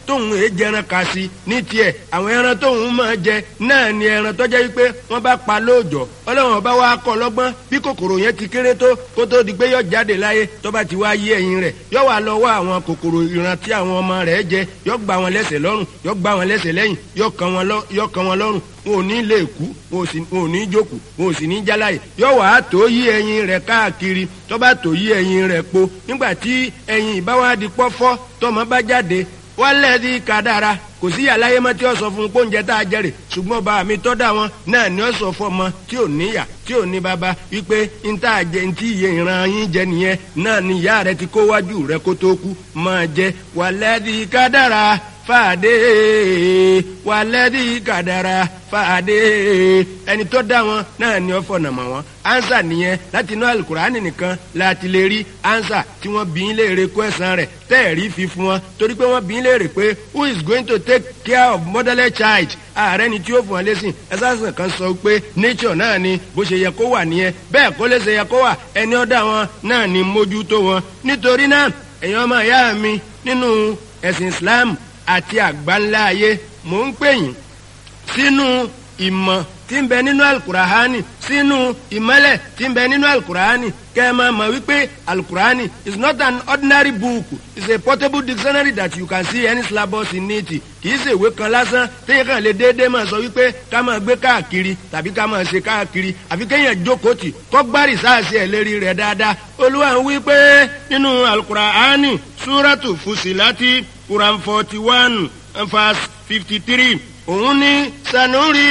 tóun èé jẹran kà sí ní tiẹ̀ àwọn ẹran tóun máa jẹ náà ni ẹran tó jẹ́ wípé wọ́n bá pa lóòjọ́ ọlọ́run ọba wa kọ́ lọ́gbọ́n bí kòkòrò yẹn ti kéré tó kó tó di pé yọ jáde láyé tó bá ti wá yé ẹyin rẹ̀ yọ wà lọ wá àwọn kòkòrò ìran tí àwọn ọmọ rẹ̀ jẹ yọ gbá wọn lẹ́sẹ̀ lọ́rùn yọ gbá wọn lẹ́sẹ̀ lẹ́yìn yọ kan wọn lọ́rùn wọn ò ní lè kú wọn ò ní jókòó wọn ò sì ní jáláyè yọ wàá tó yí ẹyin rẹ̀ káàkiri tó bá tó yí ẹyin rẹ̀ po nígbà tí ẹyin ìbáwádìí pọ́fọ́ tọmọ bá jáde wálẹ̀ di kàdára kò sí àlàyé mọ́ tí ó sọ fún un pé oúnjẹ tá a jẹrè ṣùgbọ́n bá mi tọ́ da wọn náà ni ó sọ fún ọmọ tí ò níyà tí ò ní bàbá wípé n tá a jẹ ntí iye ìran yín jẹ nìyẹn náà ni ìyá rẹ ti kó wájú rẹ kó tó kú máa jẹ wálẹ̀ di kàdára fàdé wàlẹ́dí kàdàrà fàdé ẹni tó dá wọn náà ni ó fọ̀nà mọ̀ wọn ansa nìyẹn láti inú alukurani nìkan láti lè rí ansa tí wọ́n bí ń léèrè kó ẹ̀sán rẹ̀ tẹ́ẹ̀rí fi fún wọn torí pé wọ́n bí ń léèrè pé who is going to take care of motherless child ààrẹ ni tí ó fún wọn lẹ́sìn ẹ̀sán kan sọ pé nature náà ni bó ṣe yẹ kó wà nìyẹn bẹ́ẹ̀ kó lè ṣe yẹ kó wà ẹni ó dá wọn náà ni mójútó wọn nítorí náà èèyàn ọmọ ìyá mi nínú ẹ̀sìn Islam àti àgbáńlá ayé mò ń pè yín sínú ìmọ̀ tí ń bẹ nínú alukurahani sínú ìmọ̀lẹ̀ tí ń bẹ nínú alukurahani kẹ́ ẹ máa mọ̀ wípé alukurahani is not an ordinary book it's a portable dictionary that you can see any syllabus in it kì í ṣe ìwé kan lásán téèyàn kàn lè déédéé máa sọ wípé ká máa gbé káàkiri tàbí ká máa ṣe káàkiri àfi kéèyàn jókòó tì kọ́ gbárì sáàsì ẹ̀ lérí rẹ̀ dáadáa olúwa ń wí pé nínú alukurahani súrátù fusilati quran forty one verse fifty three òun ní sanuri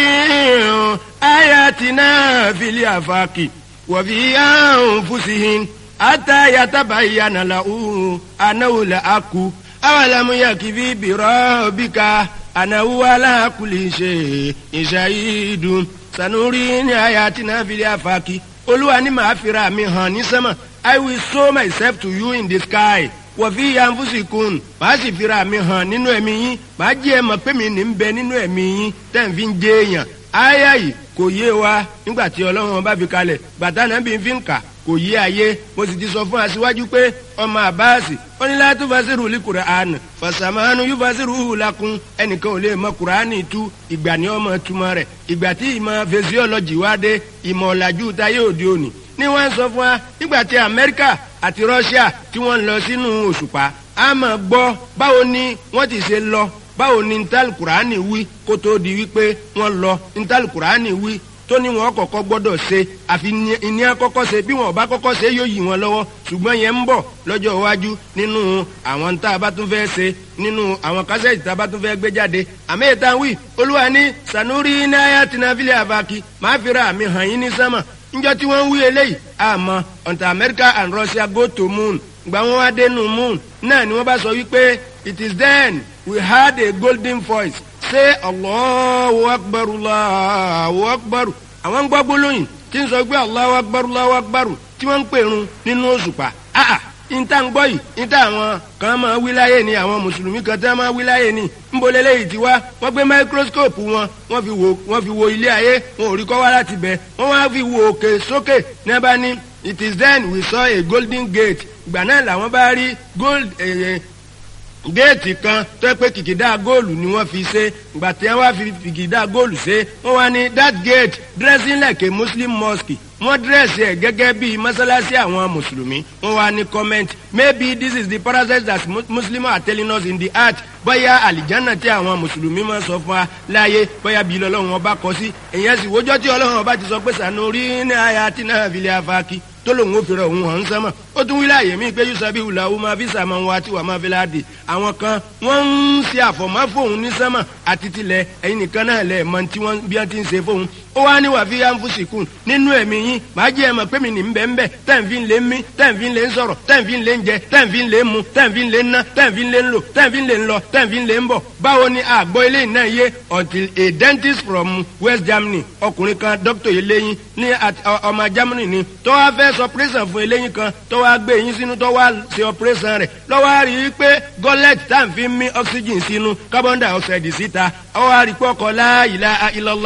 ayatina fili afaki wàfi anfusihin ata yatabayyana lahu anahu la aku awalamu yakifi birobika anahu ala kulli shay'in shahidun sanuri ní ayatina fili afaki olúwa ní màá fira mi hàn ní sẹ́mà i will show myself to you in the sky wọ̀fí yanfusikun màá sì fira mi hàn nínú ẹ̀mí yín màá jẹ́ ẹ mọ̀ pé mi ní ń bẹ nínú ẹ̀mí yín tẹ̀ ń fi ń jẹ́ èèyàn áyà yìí kò yé wa nígbà tí ọlọ́run bá fi kalẹ̀ bàtà náà bí n fi ń kà kò yé ayé mo sì ti sọ fún aṣíwájú pé ọmọ àbáàsì ó ní láti fasiru li Qur'an fasamanu yóò fasiru lakun ẹnìkan ò lè mọ Qur'ani tú ìgbà ní ọmọ túmọ̀ rẹ̀ ìgbà tí ìmọ̀ physiology wá dé ìmọ̀ ọ̀làjú táyé òde òní ni wọ́n sọ fún wa nígbà tí Amẹ́ríkà àti Russia tí wọ́n ń lọ sínú òṣùpá a máa gbọ́ báwo ni wọ́n ti ṣe lọ báwo ni ntàlù kùránì wí kó tó di wípé wọ́n lọ ntàlù kùránì wí tó ní wọn kọ́kọ́ gbọ́dọ̀ ṣe àfi ìní àkọ́kọ́ ṣe bí wọn ò bá kọ́kọ́ ṣe yóò yí wọn lọ́wọ́ ṣùgbọ́n yẹn ń bọ̀ lọ́jọ́ iwájú nínú àwọn tá a bá tún fẹ́ ṣe nínú àwọn kásẹ̀tì tá a bá tún fẹ́ gbé jáde àmì ìta wí olúwa ní sanuri náírà tìǹbìlì àbákí máa fi ra àmì hàn yín ní sánmà njọ tí wọ́n ń wí eléyìí àmọ́ until America and Russia go to moon gba wọn wá dénú moon náà ni wọ́n bá sọ wípé it is then we heard a golden voice say Allahu akbar Allahu akbar àwọn gbọ́ gbólóyìn tí ń sọ pé Allahu akbar Allahu akbar tí wọ́n ń pèrun nínú òṣùpá ah níta ń gbọ́ yìí níta àwọn kan máa wí láyé ni àwọn mùsùlùmí kan tí wọ́n máa wí láyé ni ńbọ̀lẹ́ lẹ́yìn tí wá wọ́n gbé máíkróskóòpù wọn wọ́n fi wo wọ́n fi wo ilé ayé wọn ò rí kọ́ wá láti bẹ̀ wọ́n wá fi wo òkè sókè ní abá ní it is then we saw a golden gate ìgbà náà làwọn bá rí gold eh, géètì kan tó pé kìkìdá góòlù ni wọ́n fi ṣe ìgbà tí wọ́n fi kìkìdá góòlù ṣe wọ́n wá ní that gate dressing like a muslim mosque wọ́n dírẹ́sì ẹ̀ gẹ́gẹ́ bíi mọ́sálásí àwọn mùsùlùmí wọ́n wá ní comment maybe this is the parasite that muslims are telling us in the heart bóyá àlìjánà tí àwọn mùsùlùmí máa sọ fún wa láàyè bóyá bíi lọ́lọ́run ọba kọ sí èyàn sì wójọ́ tí ọlọ́run ọba ti sọ pé sànú rí ní àyà tí náà fi lè afaki tó lòun ò fèrè òun hàn sánmà ó tún wílẹ̀ àyè mí pé yusabi wùlà ó máa fi sàmà wá tí wàá máa fi láàdì àwọn kan wọ́n ń ṣe àfọ̀mọ́ fóun ní sánmà àti tilẹ̀ ẹ̀yin nìkan náà lẹ̀ mọ tí wọ́n bí wọ́n ti ń ṣe fóun ó wá ní wàá fi yá ń fún sìkún nínú ẹ̀mí yín màá jẹ́ ẹ mọ̀ pé mi ní bẹ́ẹ̀ bẹ́ẹ̀ tẹ́ǹfì ń lé mí tẹ́ǹfì ń lé ń sọ̀rọ̀ tẹ́ǹfì ń lé ń jẹ tẹ́ǹfì ń lé ń mu tẹ́ǹfì ń lé ń ná tẹ́ǹfì ń lé ń lò tẹ́ǹfì ń lé ń lọ tẹ́ǹfì ń lé ń bọ̀ báwo ni àgbọ̀ ilé náà yé until a dentist from West Germany ọkùnrin kan doctor eléyín ní ọmọ Germany ni tó wá fẹ́ sọ operation fún eléyín kan tó wá gbé eyín sínú tó wá ṣe operation rẹ̀ lọ́wọ́ á rí i pé gọ́lẹ́tì tá à ń fi mí oxygen sínú carbon dioxide síta ó wá rí i pé ọkọ̀ la ilaha illallah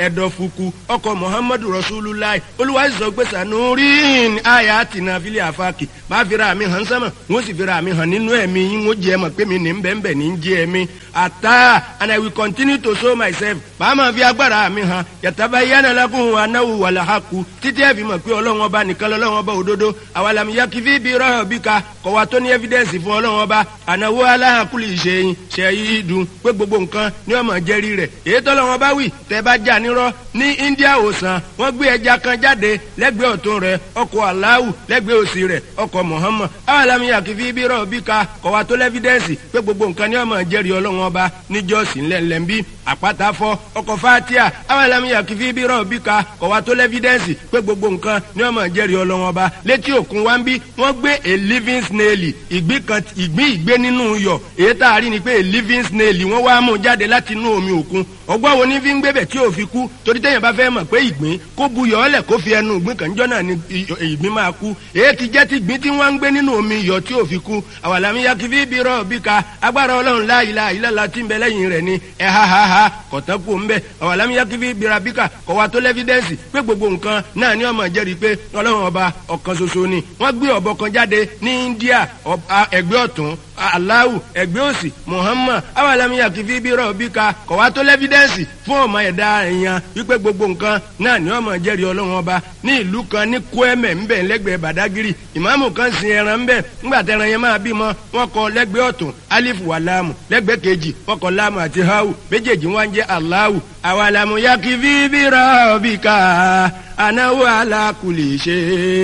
ẹ̀dọ̀fùkù ọkọ̀ muhammadu rasulullah olúwa sọ pé sanurin aya tina fili afaki máa fira mi hàn sánmà wọ́n sì fira mi hàn nínú ẹ̀mí yín wọ́n jẹ́ mọ̀ pé mi ní bẹ́ẹ̀nbẹ́ẹ̀ ní jẹ́ ẹ̀mí ata and i will continue to show myself màá máa fi agbára mi hàn yàtàbá yánà lákùn anáwó wàlàhàkù títí ẹ̀ fi mọ̀ pé ọlọ́run ọba nìkan lọ́lọ́run ọba òdodo àwàlàmì yakifi bí rọ́ọ̀ bí ka kọ̀wá tó ní evidence fún ọlọ́run ọba ànáwó aláhàkùlì ìṣẹ̀yìn ṣẹ̀yìn dùn pé gbogbo nǹkan ní ọmọ jẹ́rí rẹ̀ èyí tọ́lọ́run ọba wì tẹ́ bá jà nírọ́ ní India òsàn wọ́n gbé ẹja kan jáde lẹ́gbẹ̀ẹ́ ọ̀tún rẹ̀ ọkọ̀ aláwù lẹ́gbẹ̀ẹ́ òsì rẹ̀ ọkọ̀ Muhammad àwàlàmì yakifi bí rọ́ọ̀ bí ka kọ̀wá tó lẹ́fídẹ́ǹsì pé gbogbo nǹkan ní ọmọ jẹ́rí ọlọ́run ọba níjọ́sí ńlẹ̀ńlẹ̀ńbí àpáta fọ́ ọkọ̀ fatia àwàlàmì yakifi bí rọ́ọ̀ bí ka kọ̀wá tó lẹ́fídẹ́ǹsì pé gbogbo nǹkan ní ọmọ jẹ́rí ọlọ́run ọba létí òkun wa ń bí wọ́n gbé a living snail ìgbín kan ìgbín ìgbé nínú iyọ̀ èyí tá a rí ni pé a living snail wọ́n wá mú jáde láti inú omi òkun ọgbọ́n wo ní fi ń gbébẹ̀ tí ò fi kú torí téèyàn bá fẹ́ mọ̀ pé ìgbín kó buyọ̀ ọ́lẹ̀ kó fi ẹnu ìgbín kan jọ́ náà ni ìgbín máa kú èyí ti jẹ́ ti ìgbín tí wọ́n ń gbé nínú omi iyọ̀ tí ò fi kú àwàlámi yakifi bí rọ̀ bí ka agbára ọlọ́run láìla ìlàlá tí ń bẹ lẹ́yìn rẹ̀ ni ẹ̀ ha ha ha kọ̀tán kú ń bẹ̀ àwàlámi yakifi bíra bí ka kọ̀wá tó lẹ́fídẹ́ǹsì pé gbogbo nǹkan náà ni ọmọ jẹ́rìí pé ọlọ́run ọba ọ̀kan ṣoṣo ni wọ́n gbé ọ̀bọ kan jáde ní India ẹgbẹ́ ọ̀tún aláwù ẹgbẹ́ òsì Muhammad awàlámiyà kìfí bí rọ̀ bí ka kọ̀wá tó lẹ́fídẹ́ǹsì fún ọmọ ẹ̀dá èèyàn wípé gbogbo nǹkan náà ni ọmọ jẹ́rìí ọlọ́run ọba ní ìlú kan ní Kwẹ́mẹ̀ ńbẹ̀ lẹ́gbẹ̀ẹ́ Badagiri ìmáàmù kan sin ẹran ńbẹ̀ ńgbà tẹran yẹn máa bímọ wọn kọ lẹ́gbẹ̀ẹ́ ọ̀tún alif wà láàmù lẹ́gbẹ̀ẹ́ kejì wọn kọ láàmù àti hawu méjèèjì wọn jẹ́ aláwù awàlámiyà kìfí bí rọ̀ bí ka anáwó alákùlì ṣe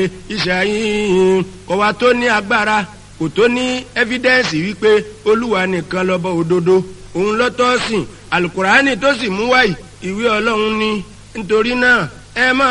ìṣàyìn kọ̀wá tó ní agbára kò tó ní ẹ́fídẹ́ǹsì wípé olúwa nìkan lọ́bọ̀ òdodo òun lọ́tọ́ sìn alukurani tó sì mú wáyì ìwé ọlọ́run ní nítorí náà ẹ máa.